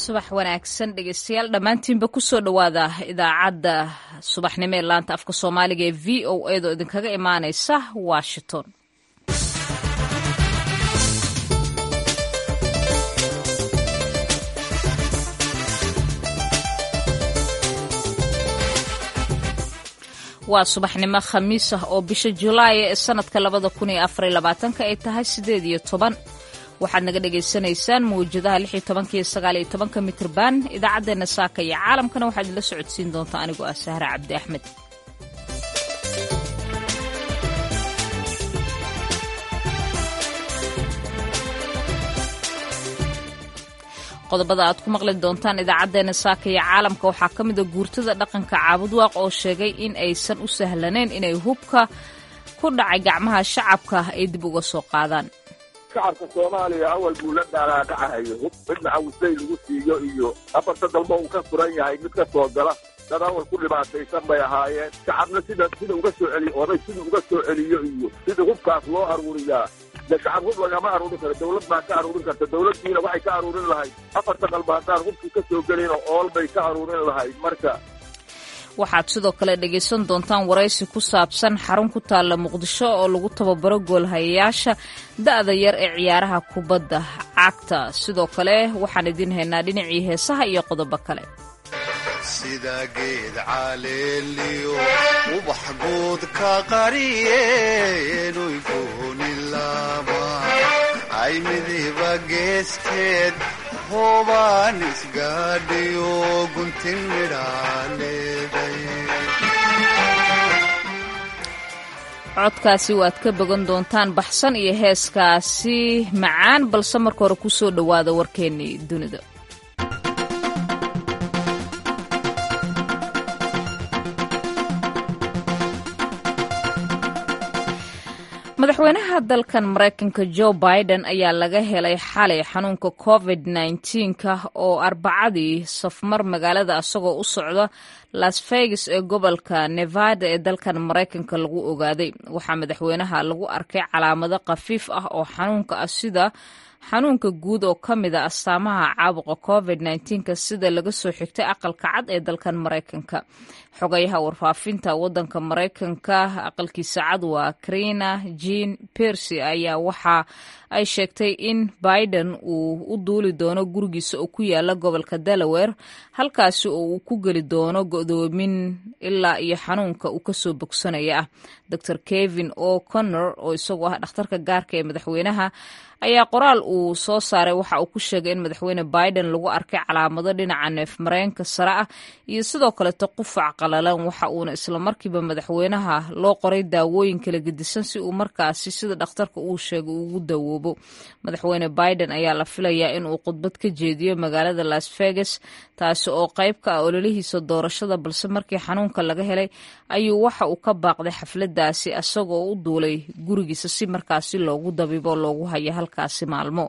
subax wanaagsan dhegeystayaal dhammaantiinba kusoo dhowaada idaacadda subaxnimo ee laanta afka soomaaliga ee v o edo idinkaga imaaneysa washington waa subaxnimo khamiis ah oo bisha julaay ee sanadka labada kun iyo afariyo labaatanka ay tahay sideed iyo toban waxaad naga dhagaysanaysaan mawjadaha lix iyo tobanka iyo sagaal iyo tobanka mitrban idaacaddeenna saaka iyo caalamkana waxaad idinla socodsiin doontaa anigoo ah sahre cabdi axmed qodobada aad ku maqli doontaan idaacaddeenna saaka iyo caalamka waxaa ka mid a guurtada dhaqanka caabudwaaq oo sheegay in aysan u sahlanayn inay hubka ku dhacay gacmaha shacabka ay dib uga soo qaadaan shacabka soomaaliya awal buu la dhaaraadhacahayo hub midna cawislay lagu siiyo iyo afarta dalba uu ka furan yahay mid ka soo gala dad awal ku dhibaataysan bay ahaayeen shacabna sida sida uga soo celiyo oday sida uga soo celiyo iyo sida hubkaas loo aruuriyaa de shacab hub lagama aruurin karo dawlad baa ka aruurin karta dawladdiina waxay ka aruurin lahayd afarta dalba haddaan hubkii ka soo gelin oo ool bay ka aruurin lahayd marka waxaad sidoo kale dhegaysan doontaan waraysi ku saabsan xarun ku taalla muqdisho oo lagu tababaro goolhayayaasha da'da yar ee ciyaaraha kubadda cagta sidoo kale waxaan idiin haynaa dhinacii heesaha iyo qodobo kale sida geed caleeliyo ubax guud ka qariyeenuy goonilaaba ay midiba geesteed hoobaan isgaadhiyo guntin midhaaleeday codkaasi waad ka bogan doontaan baxsan iyo heeskaasi macaan balse marka hore ku soo dhowaada warkeennii dunida madaxweynaha dalkan maraykanka jo biden ayaa laga helay xalay xanuunka covid nka oo arbacadii safmar magaalada asagoo u socda las vegas ee gobolka nevada ee dalkan maraykanka lagu ogaaday waxaa madaxweynaha lagu arkay calaamado khafiif ah oo xanuunka ah sida xanuunka guud oo ka mid a astaamaha caabuqa covid nka sida laga soo xigtay aqalka cad ee dalkan maraykanka xogayaha warfaafinta wadanka maraykanka aqalkiisa cad waa karina jean piercy ayaa waxa ay sheegtay in biden uu u duuli doono gurigiisa oo ku yaala gobolka delaware halkaasi oo uu ku geli doono godoomin ilaa iyo xanuunka uu kasoo bogsanaya ah dor kevin o connor oo isagoo ah dhakhtarka gaarka ee madaxweynaha ayaa qoraal uu soo saaray waxa uu ku sheegay in madaxweyne biden lagu arkay calaamado dhinaca neef mareenka sare ah iyo sidoo kaleeto qufac qalalan waxa uuna islamarkiiba madaxweynaha loo qoray daawooyin kala gedisan si uu markaasi sida dhakhtarka uu sheegay ugu dawoobo madaxweyne biden ayaa la filayaa in uu khudbad ka jeediyo magaalada las vegas taasi oo qayb ka ah ololihiisa doorashada balse markii xanuunka laga helay ayuu waxa uu ka baaqday xafladaasi isagoo u duulay gurigiisa si markaasi loogu dabibo loogu hayo halkaasi maalmo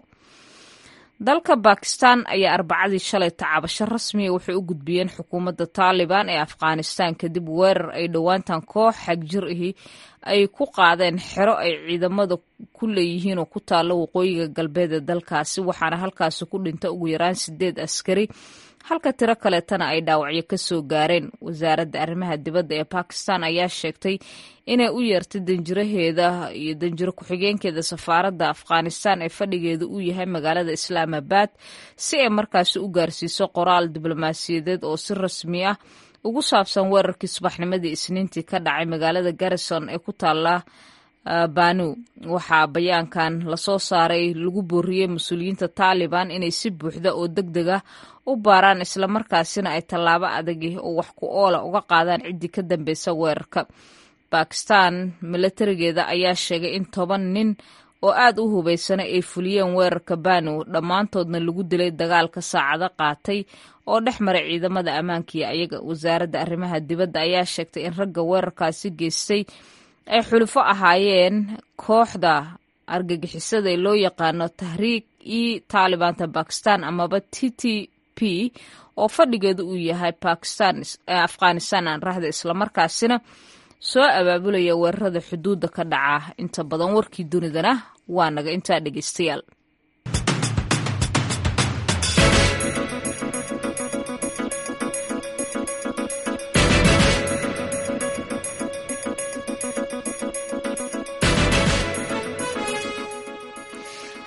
dalka bakistan ayaa arbacadii shalay tacabasho rasmiya waxay u gudbiyeen xukuumadda taalibaan ee afghanistan kadib weerar ay dhowaantan koox xagjir ahi ay ku qaadeen xero ay ciidamada ku leeyihiin oo ku taalla waqooyiga galbeed ee dalkaasi waxaana halkaasi ku dhinta ugu yaraan sideed askari halka tiro kaleetana ay dhaawacyo ka soo gaareen wasaaradda arrimaha dibadda ee bakistan ayaa sheegtay inay u yeertay danjiraheeda iyo danjiro ku-xigeenkeeda safaaradda afghanistan ee fadhigeeda uu yahay magaalada islaamabad si ay markaasi u gaarsiiso qoraal diblomaasiyadeed oo si rasmi ah ugu saabsan weerarkii subaxnimadii isniintii ka dhacay magaalada garrison ee ku taalla banu waxaa bayaankan lasoo saaray lagu booriyey mas-uuliyiinta taaliban inay si buuxda oo deg deg ah u baaraan islamarkaasina ay tallaabo adagi oo wax ku oola uga qaadaan ciddii ka dambeysa weerarka bakistan milatarigeeda ayaa sheegay in toban nin oo aad u hubaysana ay fuliyeen weerarka banu dhammaantoodna lagu dilay dagaalka saacado qaatay oo dhex maray ciidamada ammaankiiyo ayaga wasaaradda arrimaha dibadda ayaa sheegtay in ragga weerarkaasi geystay ay xulufo ahaayeen kooxda argagixisada ee loo yaqaano tahriik i taalibanta bakistan amaba t t p oo fadhigeedu uu yahay bakistan afghanistan aan rahda islamarkaasina soo abaabulaya weerarada xuduudda ka dhaca inta badan warkii dunidana waa naga intaa dhegeystayaal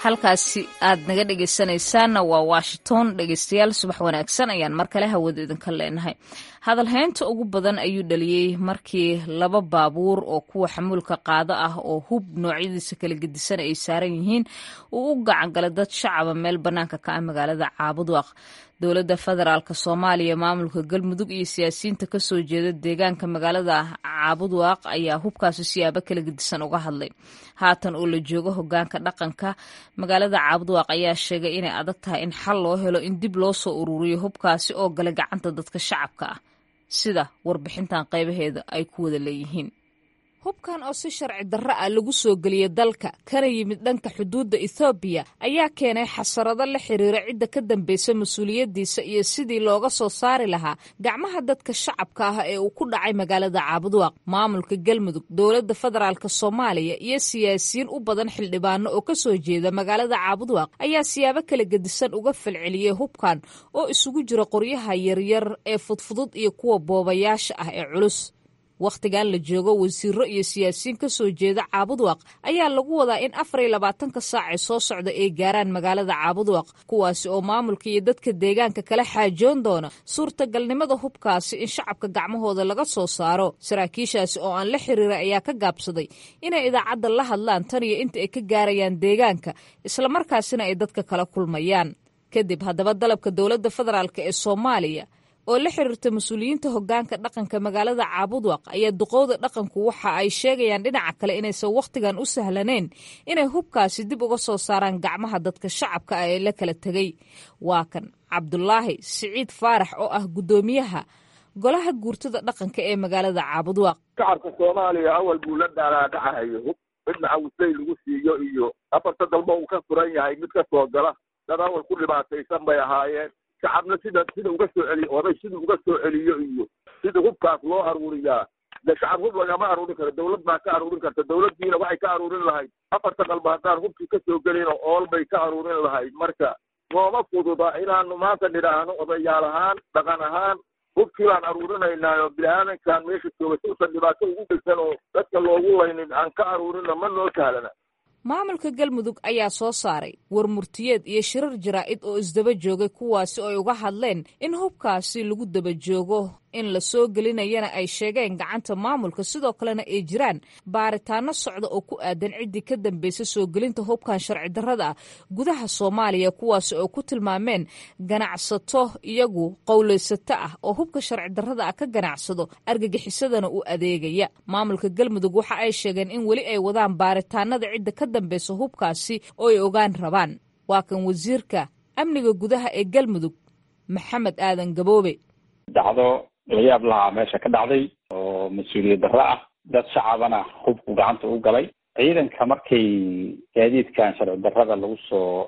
halkaasi aad naga dhegeysanaysaanna waa washington dhegeystayaal subax wanaagsan ayaan mar kale hawada idinka leenahay hadalhaynta ugu badan ayuu dhaliyey markii laba baabuur oo kuwa xamuulka qaado ah oo hub noocyadiisa kala gedisan ay saaran yihiin uu u gacan galay dad shacaba meel bannaanka ka ah magaalada caabudwaq dowladda federaalk soomaaliya maamulka galmudug iyo siyaasiyiinta kasoo jeeda deegaanka magaalada caabudwaaq ayaa hubkaasi siyaabo kala gedisan uga hadlay haatan oo la joogo hogaanka dhaqanka magaalada caabudwaaq ayaa sheegay inay adag tahay in xal loo helo in dib loo soo ururiyo hubkaasi oo galay gacanta dadka shacabka ah sida warbixintan qaybaheeda ay ku wada leeyihiin hubkan oo si sharci darro ah lagu soo geliyey dalka kana yimid dhanka xuduudda ethoobiya ayaa keenay xasarado la xiriira cidda ka dambaysa mas-uuliyaddiisa iyo sidii looga soo saari lahaa gacmaha dadka shacabka ah ee uu ku dhacay magaalada caabudwaaq maamulka galmudug dowladda federaalk soomaaliya iyo siyaasiyiin u badan xildhibaano oo ka soo jeeda magaalada caabudwaaq ayaa siyaabo kala gedisan uga falceliyey hubkan oo isugu jira qoryaha yaryar ee fudfudud iyo kuwa boobayaasha ah ee culus wakhtigan la joogo wasiiro iyo siyaasiyiin ka soo jeeda caabudwaq ayaa lagu wadaa in afar iyo labaatanka saac ee soo socda ay gaaraan magaalada caabudwaq kuwaasi oo maamulka iyo dadka deegaanka kala xaajoon doona suurtagalnimada hubkaasi in shacabka gacmahooda laga soo saaro saraakiishaasi oo aan la xiriira ayaa ka gaabsaday inay idaacadda la hadlaan tan iyo inta ay ka gaarayaan deegaanka islamarkaasina ay dadka kala kulmayaan kadib haddaba dalabka dowladda federaalk ee soomaaliya oo la xiriirta mas-uuliyiinta hogaanka dhaqanka magaalada caabudwaq ayaa duqowda dhaqanku waxa ay sheegayaan dhinaca kale inaysan wakhtigan u sahlaneyn inay hubkaasi dib uga soo saaraan gacmaha dadka shacabka ah ee la kala tegay waa kan cabdulaahi siciid faarax oo ah guddoomiyaha golaha guurtada dhaqanka ee magaalada caabudwaq shacabka soomaaliya awal buu la daalaadhacahayo hub midna cawsay lagu siiyo iyo afarta dalba uu ka furan yahay mid ka soo gala dad awal ku dhibaataysan bay ahaayeen shacabna sida sida uga soo celiyo oday sida uga soo celiyo iyo sida hubkaas loo aruuriyaa de shacab hub lagama aruurin karo dawlad baa ka aruurin karta dawladdiina waxay ka aruurin lahayd afarta dalba haddaan hubkii ka soo gelino ool bay ka aruurin lahayd marka nooma fududa inaanu maanta nidhaahno odayaal ahaan dhaqan ahaan hubkii baan aruurinaynaa oo bini-aadankan meesha jooga si usan dhibaato ugu geysan oo dadka loogu laynin aan ka aruurina ma noo sahlana maamulka galmudug ayaa soo saaray war murtiyeed iyo shirar jaraa'id oo isdaba joogay kuwaasi oo ay uga hadleen in hubkaasi lagu daba joogo in la soo gelinayana ay sheegeen gacanta maamulka sidoo kalena ay jiraan baaritaano socda oo ku aadan ciddii ka dambaysa soo gelinta hubkan sharci darrada ah gudaha soomaaliya kuwaasi oo ku tilmaameen ganacsato iyagu qowlaysato ah oo hubka sharci darrada ah ka ganacsado argagixisadana u adeegaya maamulka galmudug waxa ay sheegeen in weli ay wadaan baaritaanada cidda ka dambaysa hubkaasi oo ay ogaan rabaan waa kan wasiirka amniga gudaha ee galmudug maxamed aadan gaboobe dhacdo la yaab lahaa meesha ka dhacday oo mas-uuliyad darro ah dad shacabana hubku gacanta u galay ciidanka markay gaadiidkan sharci darrada lagu soo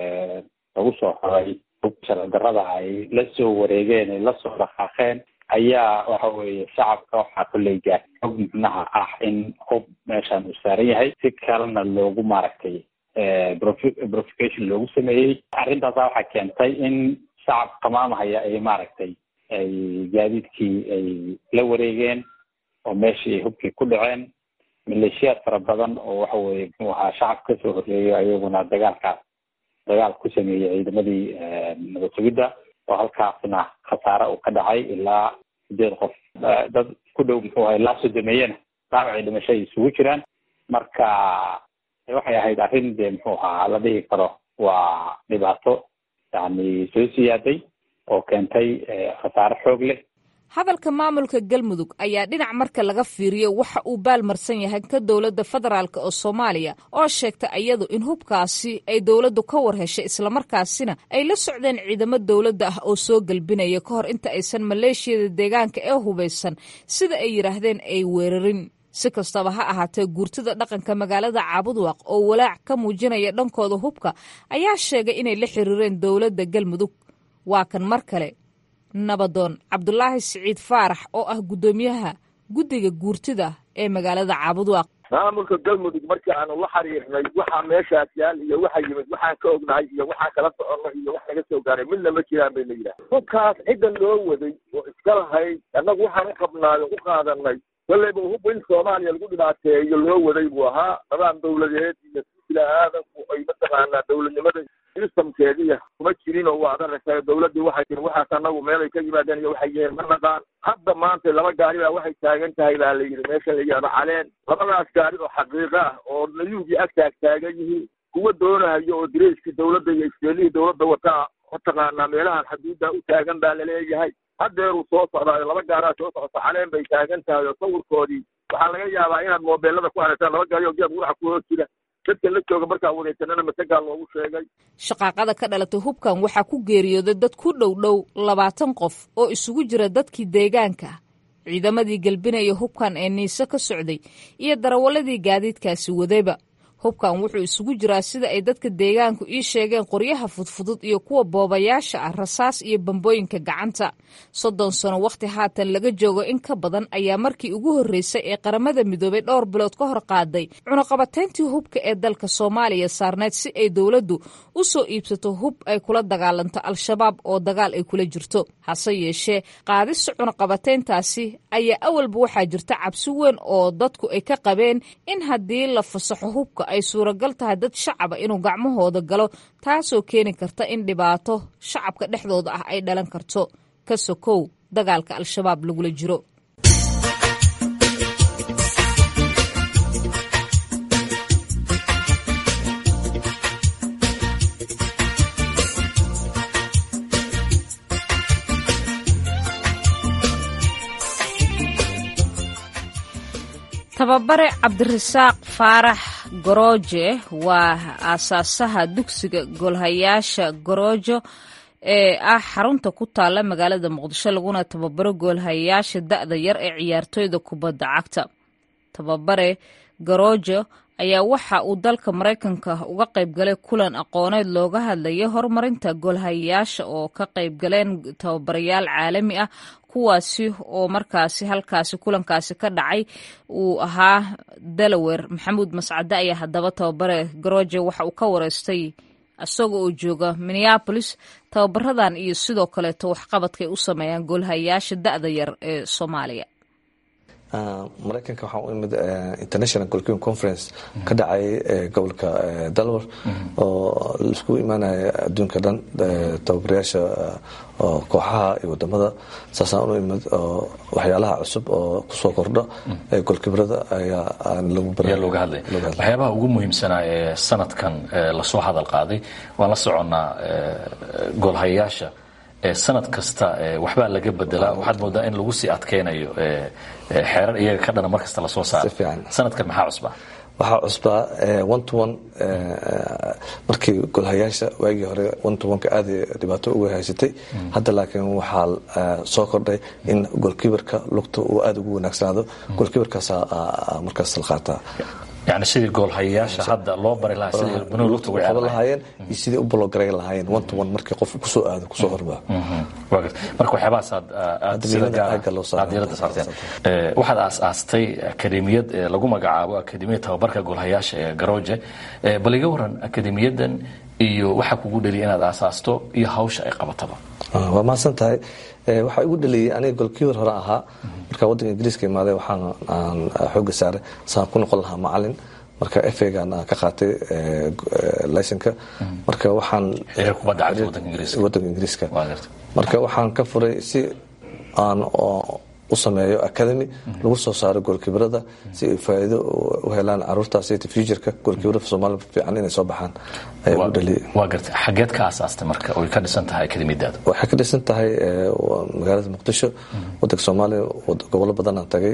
lagu soo xoray hubka sharci darrada ay la soo wareegeen ay lasoo dhaqaaqeen ayaa waxa weeye shacabka waxaa kolley gaar xog micnaha ah in hub meeshan uu saaran yahay si kalena loogu maaragtay profication loogu sameeyey arrintaasa waxaa keentay in shacab tamaamhaya ay maaragtay ay gaadiidkii ay la wareegeen oo meeshii ay hubkii ku dhaceen maleeshiyaad fara badan oo waxa weye muxuu ahaa shacab kasoo horreeyo ayaguna dagaalkaas dagaal ku sameeyey ciidamadii nabad sugidda oo halkaasna khasaare uu ka dhacay ilaa sideed qof dad ku dhow muxuu ahay laa sodomeeyena dhaawacii dhimasho ay isugu jiraan marka waxay ahayd arrin dee muxuu ahaa la dhihi karo waa dhibaato yani soo siyaaday oo keentay khasaare xoog leh hadalka maamulka galmudug ayaa dhinac marka laga fiiriyo waxa uu baalmarsan yahay ka dowladda federaalk oo soomaaliya oo sheegta iyadu in hubkaasi ay dowladdu ka war heshay islamarkaasina ay la socdeen ciidamo dowladda ah oo soo gelbinaya ka hor inta aysan maleeshiyada deegaanka ee hubaysan sida ay yidhaahdeen ay weerarin si kastaba ha ahaatee guurtada dhaqanka magaalada caabudwaq oo walaac ka muujinaya dhankooda hubka ayaa sheegay inay la xiriireen dowladda galmudug waa kan mar kale nabadoon cabdulaahi siciid faarax oo ah guddoomiyaha guddiga guurtida ee magaalada caabudwaaq maamulka galmudug markii aanu la xiriirnay waxaa meeshaas yaal iyo waxa yimid waxaan ka ognahay iyo waxaan kala soconay iyo wax naga soo gaaray midna ma jiraan bay la yidhaha hubkaas cidda loo waday oo iska lahayd annagu waxaan u qabnaay oo u qaadanay kolleyba hub in soomaaliya lagu dhibaateeyo loo waday buu ahaa nidaam dawladeed iyo bini-aadanku ay mataqaanaa dowladnimada sistamkeediya kuma jirin oo waa adarasa dowladdii waxay tiri waxaas anagu meelay ka yimaadeen iyo waxay yihiin ma naqaan hadda maanta laba gaari baa waxay taagan tahay baa la yidhi meesha la yihahdo caleen labadaas gaari oo xaqiiqo ah oo nayuugii ag taag taagan yihiin kuwa doonahayo oo direyskii dowladda iyo iskeelihii dowladda wataa mataqaanaa meelahan xaduudda u taagan baa laleeyahay haddeeruu soo socdaayo laba gaaraa soo socota caleen bay taagan tahay oo sawirkoodii waxaa laga yaabaa inaad moobeelada ku aragtaan laba gaari oo geed guraxa ku hoos jira dadka la jooga markaa wareegsanana masagaa loogu sheegay shaqaaqada ka dhalatay hubkan waxaa ku geeriyooday dad ku dhow dhow labaatan qof oo isugu jira dadkii deegaanka ciidamadii gelbinaya hubkan ee niise ka socday iyo darawaladii gaadiidkaasi wadayba hubkan wuxuu isugu jiraa sida ay dadka deegaanku ii sheegeen qoryaha fudfudud iyo kuwa boobayaasha ah rasaas iyo bambooyinka gacanta soddon sano wakhti haatan laga joogo in ka badan ayaa markii ugu horreysay ee qaramada midoobay dhowr bilood ka hor qaaday cunaqabatayntii hubka ee dalka soomaaliya saarneyd si ay dowladdu u soo iibsato hub ay kula dagaalanto al-shabaab oo dagaal ay kula jirto hase yeeshee qaadista cunaqabatayntaasi ayaa awalba waxaa jirta cabsi weyn oo dadku ay ka qabeen in haddii la fasaxo hubka ay suuragal tahay dad shacaba inuu gacmahooda galo taasoo keeni karta in dhibaato shacabka dhexdooda ah ay dhalan karto ka sokow dagaalka al-shabaab lagula jiro tababare cabdirasaaq faarax gorooje waa aasaasaha dugsiga goolhayaasha goroojo ee ah xarunta ku taalla magaalada muqdisho laguna tababaro goolhayaasha da-da yar ee ciyaartooyda kubadda cagta tababare goroojo ayaa waxa uu dalka maraykanka uga qayb galay kulan aqooneed looga hadlayay horumarinta goolhayaasha oo ka qayb galeen tababarayaal caalami ah kuwaasi oo markaasi halkaasi kulankaasi ka dhacay uu ahaa delaware maxamuud mascade ayaa haddaba tababare garoje waxa uu ka wareystay isaga oo jooga minneabolis tababaradan iyo sidoo kaleeto waxqabadkay u sameeyaan goolhayaasha da-da yar ee soomaaliya maraykanka waxaa u imid international golking conference ka dhacay gobolka dalwar oo laisku imaanaya adduunka dhan tababarayaasha kooxaha iyo wadamada saasaan u imid oo waxyaalaha cusub oo kusoo kordha golkibrada ayaa looga hadlay waxyaabaha ugu muhiimsanaa ee sanadkan lasoo hadal qaaday waan la soconnaa goolhayayaasha sanad kasta waxbaa laga bedelaa waxaad moodaa in lagu sii adkaynayo xeerar iyaga ka dhana mar kasta lasoo saaro sanadkan maxaa cusbaa waxaa cusbaa one to one markii golhayaasha waagii hore one to one-ka aada dhibaato uga haysatay hadda laakiin waxaa soo kordhay in golkibarka lugta uu aada ugu wanaagsanaado golkibarkaasaa markaas la qaataa yani sidii goolhayayaasha hadda loo bari lahaa sidii banooni lugta uga qaban lahaayeen iyo sidii u bologaray lahaayeen one to one markii qof kusoo aado kusoo hormaa marka waxyaabahaas aad aad sida gaar aad diiradda saarteen waxaad aas-aastay akademiyad lagu magacaabo akademiyad tababarka goolhayaasha ee garooje bal iga waran akademiyadan iyo waxaa kugu dheliya inaad aasaasto iyo hawsha ay qabataba waa mahadsan tahay waxaa igu dhaliyey aniga golkiibar hore ahaa markaa waddanka ingiriiska imaaday waxaan aan xooga saaray saan ku noqon lahaa macalin marka efegan aan ka qaatay laysanka marka waxaan waddanka ingiriiska marka waxaan ka furay si aan u sameeyo academy lagu soo saaro goolkibrada si ay faa'iido u helaan caruurtaas futureka goolkibrada soomaaliya fiican inay soo baxaan ayaa u dhaliyay waa gartay xageed ka aasaastay marka oy ka dhisan tahay akademiyadaada waxay ka dhisan tahay magaalada muqdisho waddanka soomaaliya gobollo badan aan tagay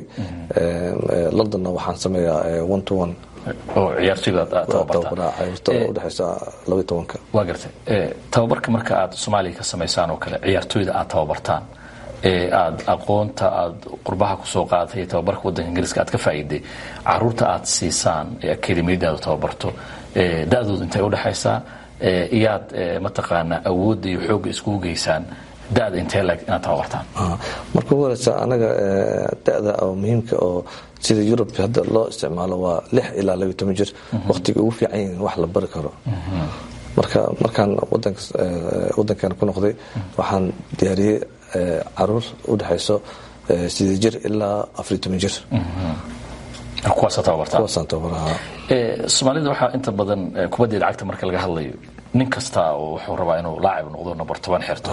londonna waxaan sameeyaa one to one oo ciyaartoyda tababaraa caruurta oo udhexeysa laba iyo tobanka waa gartay tababarka marka aad soomaaliya ka samaysaan oo kale ciyaartoyda aad tababartaan ee aad aqoonta aad qurbaha kusoo qaadatay iyo tababarka waddanka ingiriiska aad ka faa'iiday caruurta aad siisaan ee akademiyadaada tababarto da-dooda intay udhexaysaa iyaad mataqaanaa awoodda iyo xoogga iskugu geysaan da-da intee leg inaad tababartaan marka ugu horeysa anaga da-da oo muhiimka oo sida yurub hadda loo isticmaalo waa lix ilaa labiyo toban jir waqtiga ugu fiican yihiin wax la bari karo marka markaan wadankan ku noqday waxaan diyaariyey caruur u dhexayso sidee jir ilaa afariyo toban jir kuwaasa tababartaan kuwaasaan tababaraha soomaalida waxaa inta badan kubaddeeda cagta marka laga hadlayo nin kasta oo wuxuu rabaa inuu laacib noqdo number toban xirto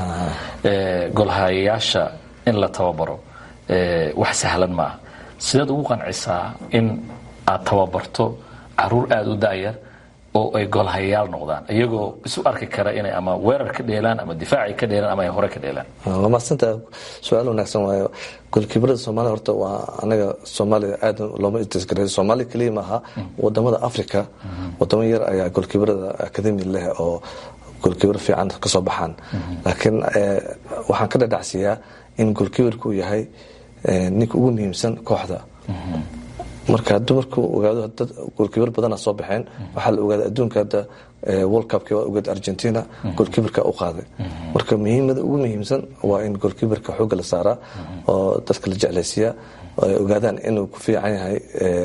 golhayayaasha in la tababaro wax sahlan maaha sideed ugu qancisaa in aad tababarto caruur aada u da'yar oo ay golhayayaal noqdaan iyagoo isu arki kara inay ama weerar ka dheelaan ama difaaci ka dheelaan ama ay hore ka dheelaan waa mahadsantaha su-aal wanaagsan waayo golkiibarada soomaalida horta waa anaga soomaaliya aad looma istisgareeyo soomaaliya keliya maaha wadamada africa wadamo yar ayaa golkiibarada akademi leh oo golkiibar fiican kasoo baxaan laakiin waxaan ka dhadhacsiiyaa in golkiibarku uu yahay ninka ugu muhiimsan kooxda marka dumarku ogaado dad golkiibar badana soo baxeen waxaa la ogaaday adduunka hadda world cupki waa ogaad argentina golkiibarka u qaaday marka muhiimada ugu muhiimsan waa in golkiibarka xoogga la saaraa oo dadka la jeclaysiiyaa ay ogaadaan inuu ku fiican yahay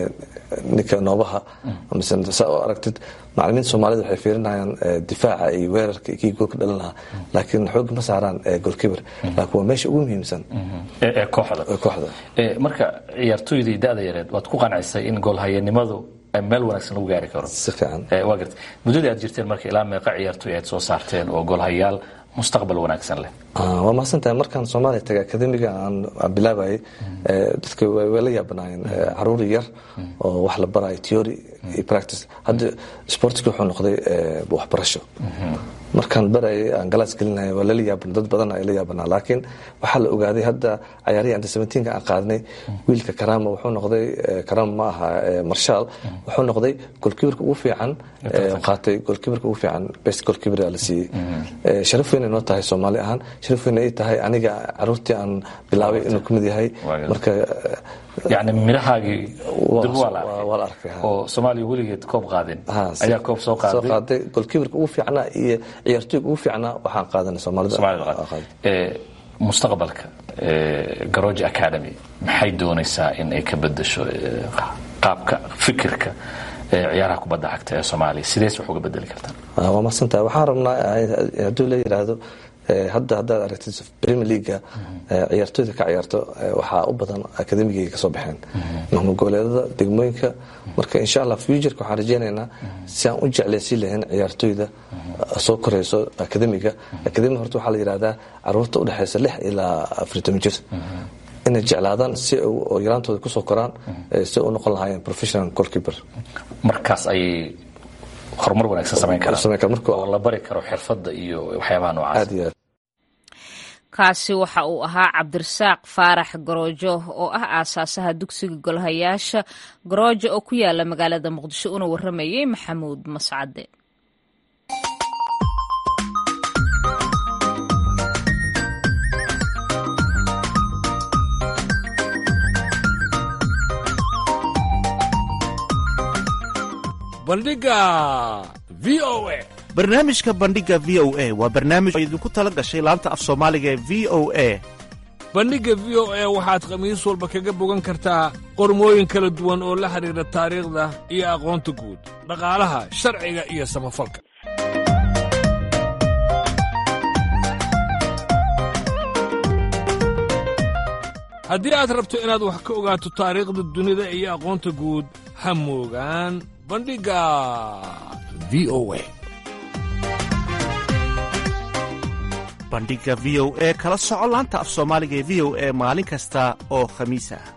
ninka noobaha mise saa oo aragtid macalimiinta soomaalida waxay fiirinayaan difaaca iyo weerarka kii goolka dhalin lahaa laakiin xoog ma saaraan golkiibar laakiin waa meesha ugu muhiimsan ee kooxda kooxda marka ciyaartooydii da-da yareed waad ku qancisay in goolhayanimadu meel wanaagsan lagu gaari karo si fiican waa garta muddadii aad jirteen marka ilaa meeqa ciyaartooy aad soo saarteen oo goolhayaal mustaqbal wanaagsan leh waa mahadsantahay markaan soomaaliya tagay akademiga aan bilaabayay dadka way la yaabanaayeen caruur yar oo wax la barayo theory iyo practice hadda sportski wuxuu noqday waxbarasho markaan barayay aan galaas gelinaya waa lala yaaban dad badan ay la yaabanaa laakiin waxaa la ogaaday hadda cayaarihii anta seventeenka aan qaadnay wiilka karama wuxuu noqday karama ma aha marshaal wuxuu noqday golkiibarka ugu fiican qaatay golkiibarka ugu fiican best golkiibar la siiyey sharaf weyn noo tahay soomaali ahaan sharaf weyn ay tahay aniga caruurtii aan bilaabay inuu kamid yahay marka yani midhahaagii dib waa la waa la arkay oo soomaaliya weligeed koob qaadin ayaa koob soo soo qaaday qaaday golkiibarka ugu fiicnaa iyo ciyaartooyga ugu fiicnaa waxaan qaadanay soomaalida mustaqbalka garoji academy maxay doonaysaa in ay ka bedasho qaabka fikirka ciyaaraha kubadda cagta ee soomaaliya sidees wax uga bedeli kartaa waa mahadsantahay waxaan rabnaa hadduu la yidhaahdo hadda haddaad aragtid premier leaga ciyaartooyda ka ciyaarto waxaa u badan akademigayga kasoo baxeen maamul goboleedada degmooyinka marka insha allah futureka waxaan rajeynaynaa si aan u jeclaysiin lahayn ciyaartooyda soo koreyso akademiga akademiga horta waxaa la yidhahdaa caruurta udhexeysa lix ilaa afartan jir inay jeclaadaan si oo yaraantooda kusoo koraan si u noqon lahaayeen professional goalkeeper markaas ayay horumar wanaagsan samayn karaan samayn karaan marka oo la bari karo xirfadda iyo waxyaabaha noocaas aad iyo aad kaasi waxa uu ahaa cabdirasaaq faarax garoojo oo ah aasaasaha dugsiga golhayaasha garoojo oo ku yaala magaalada muqdisho una waramayay maxamuud mascade bandhiga v o a barnaamijka bandhiga v o a waa barnaamij oo idinku tala gashay laanta af soomaaliga ee v o a bandhigga v o a waxaad khamiis walba kaga bogan kartaa qormooyin kala duwan oo la xidhiidha taariikhda iyo aqoonta guud dhaqaalaha sharciga iyo samafalka haddii aad rabto inaad wax ka ogaato taariikhda dunida iyo aqoonta guud ha moogaan bandhigga v o a bandhiga v o e kala soco laanta af soomaaliga ee v o e maalin kasta oo khamiis ah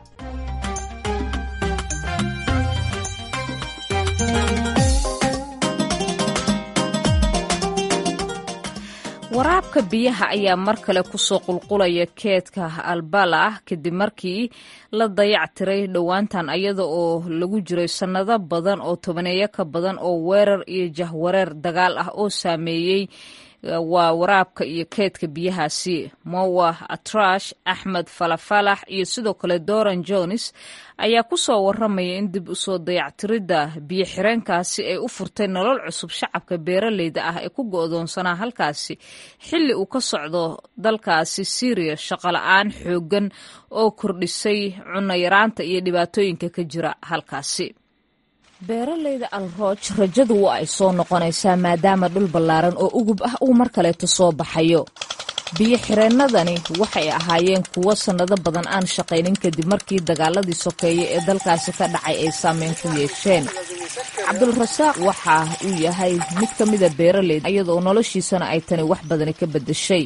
waraabka biyaha ayaa mar kale kusoo qulqulaya keedka albala ah kadib markii la dayac tiray dhowaantan ayada oo lagu jiray sannado badan oo tobaneeyo ka badan oo weerar iyo jahwareer dagaal ah oo saameeyey waa waraabka iyo keedka biyahaasi mowa atrash axmed falafalax iyo sidoo kale doran jones ayaa ku soo waramaya in dib usoo dayactiridda biyo xireenkaasi ay u furtay nolol cusub shacabka beeraleyda ah ee ku go'doonsanaa halkaasi xilli uu ka socdo dalkaasi syriya shaqola-aan xooggan oo kordhisay cunno yaraanta iyo dhibaatooyinka ka jira halkaasi beeraleyda alrooj rajadu waa ay soo noqonaysaa maadaama dhul ballaaran oo ugub ah uu mar kaleeto soo baxayo biyo xireennadani waxay ahaayeen kuwo sannado badan aan shaqaynin kadib markii dagaaladii sokeeye ee dalkaasi ka dhacay ay saameyn ku yeesheen cabdulrasaaq waxa uu yahay mid ka mida beeraleyda iyadoo noloshiisana ay tani wax badani ka beddeshay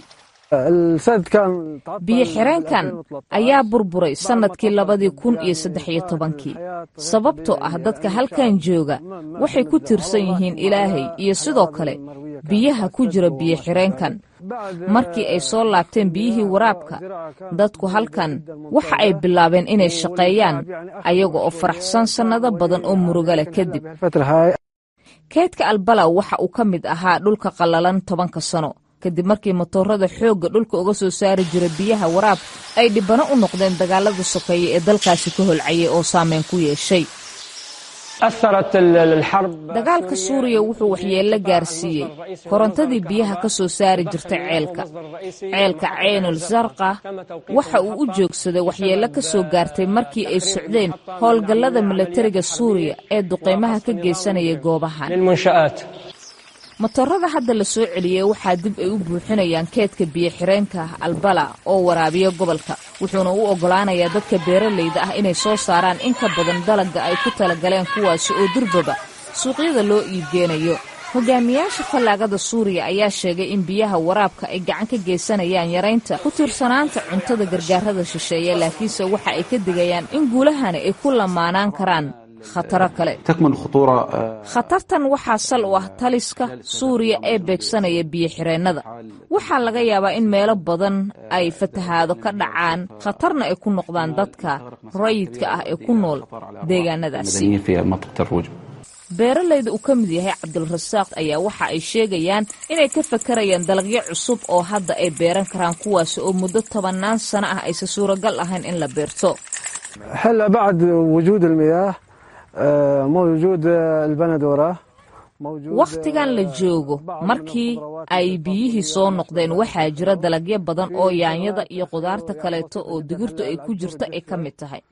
biyo xireenkan ayaa burburay sannadkii labadii kun iyo saddex iyo tobankii sababtoo ah dadka halkan jooga waxay ku tiirsan yihiin ilaahay iyo sidoo kale biyaha ku jira biyo xireenkan markii ay soo laabteen biyihii waraabka dadku halkan waxa ay bilaabeen inay shaqeeyaan ayaga oo faraxsan sannado badan oo muruga leh kadib keydka albalaw waxa uu ka mid ahaa dhulka qallalan tobanka sano kadib markii matoorada xoogga dhulka uga soo saari jira biyaha waraab ay dhibano u noqdeen dagaalada sokeeye ee dalkaasi ka holcayay oo saameyn ku yeeshay dagaalka suuriya wuxuu waxyeello gaarsiiyey korontadii biyaha ka soo saari jirtay ceelka ceelka ceynul sarqa waxa uu u joogsaday waxyeello ka soo gaartay markii ay socdeen howlgallada milatariga suuriya ee duqeymaha ka geysanaya goobahan matoorada hadda la soo celiyey waxaa dib ay u buuxinayaan keedka biyo xireenka albala oo waraabiya gobolka wuxuuna u oggolaanayaa dadka beeralayda ah inay soo saaraan in ka badan dalagga ay ku talagaleen kuwaasi oo durbaba suuqyada loo iibgeenayo hogaamiyaasha fallaagada suuriya ayaa sheegay in biyaha waraabka ay gacan ka geysanayaan yaraynta ku tiirsanaanta cuntada gargaarada shisheeye laakiinse waxa ay ka digayaan in guulahani ay ku lamaanaan karaan khataro kale khatartan waxaa sal u ah taliska suuriya ee beegsanaya biyo xireennada waxaa laga yaabaa in meelo badan ay fatahaado ka dhacaan khatarna ay ku noqdaan dadka rayidka ah ee ku nool deegaanadaasi beeralayda uu ka mid yahay cabdulrasaaq ayaa waxa ay sheegayaan inay ka fakarayaan dalagyo cusub oo hadda ay beeran karaan kuwaasi oo muddo tobannaan sano ah aysan suuragal ahayn in la beerto wakhtigan la joogo markii ay biyihii soo noqdeen waxaa jira dalagyo badan oo yaanyada iyo qudaarta kaleeto oo digirtu ay ku jirto ay ka mid tahay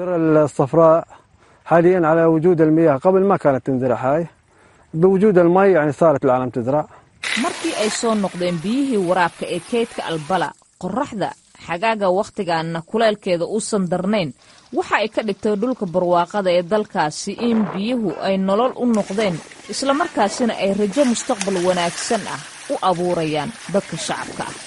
markii ay soo noqdeen biyihii waraabka ee keydka albala qoraxda xagaaga wakhtigaanna kuleelkeeda uusan darnayn waxa ay ka dhigtay dhulka barwaaqada ee dalkaasi in biyuhu ay nolol u noqdeen islamarkaasina ay rajo mustaqbal wanaagsan ah u abuurayaan dadka shacabka ah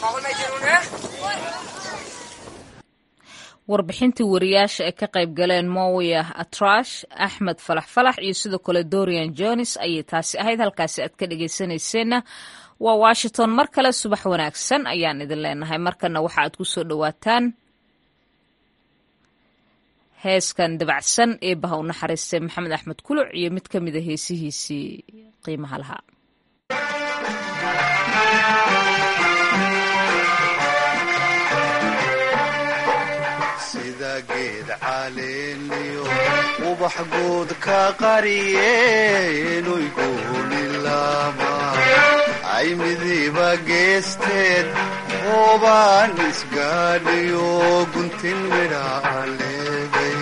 warbixintii wariyaasha ay ka qayb galeen mowiya atrash axmed falax falax iyo sidoo kale dorian jones ayay taasi ahayd halkaasi aad ka dhegaysanayseena waa washington mar kale subax wanaagsan ayaan idin leenahay markana waxa aad ku soo dhowaataan heeskan dabacsan ee baha u naxariistay maxamed axmed kuluc iyo mid ka mida heesihiisii qiimaha lahaa sida geed caleeniyo ubax guud ka qariyeenuy guunilaama ay midiba geesteed hoobaan isgaadhiyo guntin midhaa leeday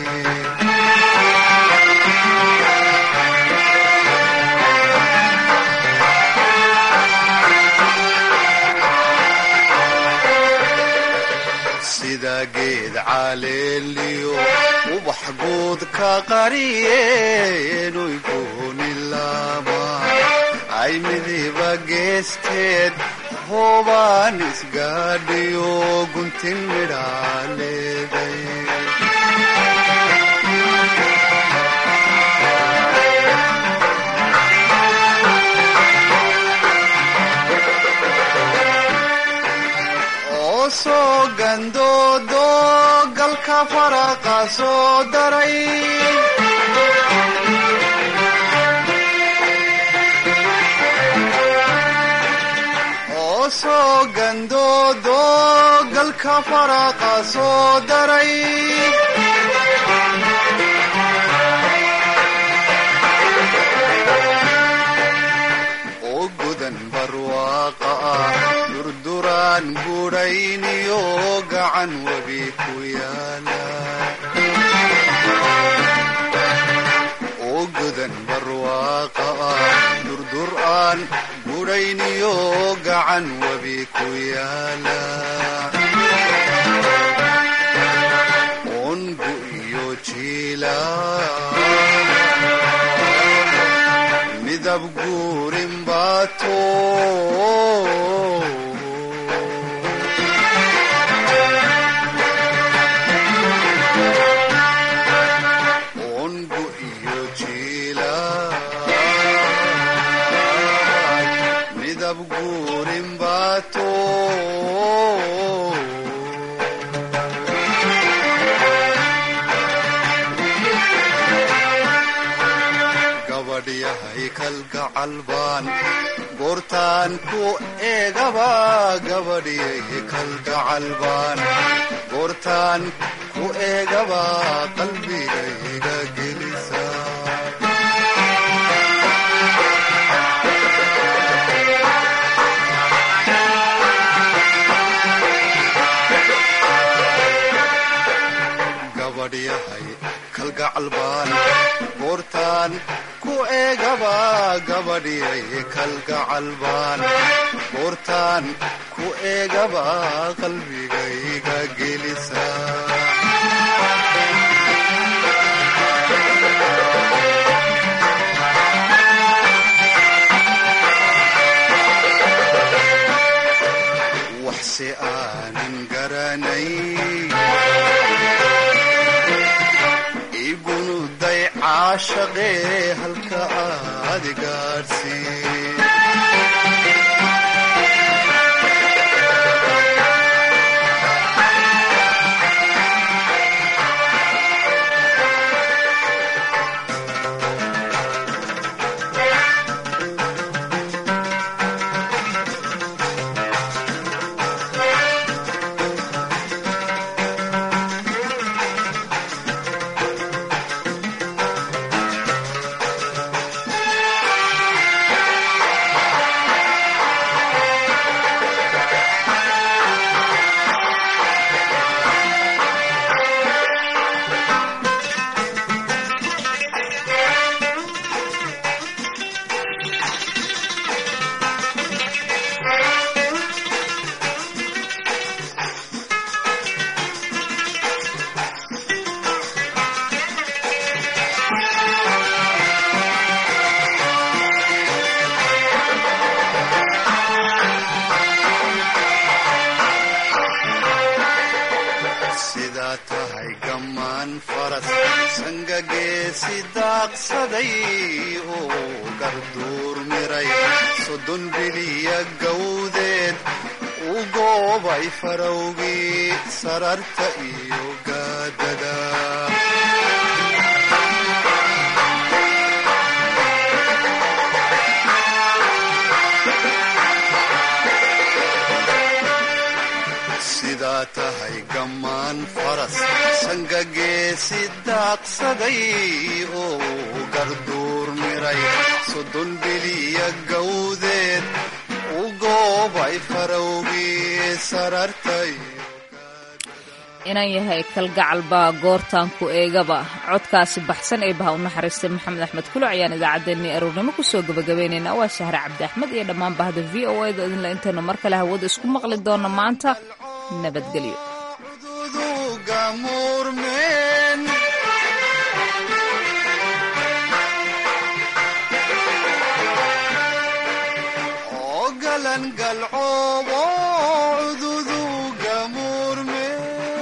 sida geed caleeliyo ubax guud ka qariyeenuy guunilaama ay midiba geesteed hoobaan isgaadhiyo guntin midhaa leeday oo soo gandoodo galka faraqa soo daray oo soo gandoodo galka faraqa soo daray oo godan barwaaqa ah durduraan gudhayniyo gacan webi ku yaala oo godan barwaaqa ah durdur aan gudhayniyo gacan webi ku yaala ongu iyo jiila midab guurin baato ongu iyo jiila midab guurin baato gabadhyahay kalgacal baan goortaan ku eegaba gabadhyay kalgacal baan goortaan ku eegaba qalbigayga gelisa gabadhyahay kalgacal baan goortaan ku eegaba gabadhyay kalgacal baan goortaan ku eegaba qalbigayga gelisa waxse aanan garanay igunuday caashaqee halka aad gaadhsiin sidaa tahay gammaan faras sangageesi daaqsaday oo garduur miray soddon biliya gawdeed u goobay farowgii sararta iyo gaadada sidaa tahay gammaan faras sangageesi daaqsaday oo garduur miray soddon biliya gawdeed u goobay farowgii sarartay inaan yahay kalgacal baa goortaan ku eegaba codkaasi baxsan ee baha u naxariistay maxamed axmed kuluc ayaan idaacaddeenii aroornimo kusoo gabagabaynaynaa waa shahre cabdi axmed iyo dhammaan bahda v o a da idinla intaynu mar kale hawada isku maqli doona maanta nabadgelyo cududuga murmeen oo galan galcoobo cududuga murmeen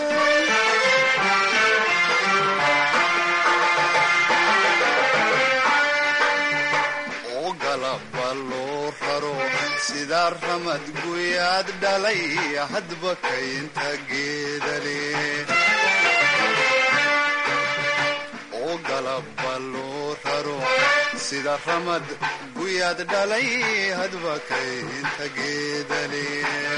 oo galaba loo raro sida ramad guyaad dhalay hadba kaynta geedale oo galaba loo raro sida ramad guyaad dhalay hadba kaynta geedale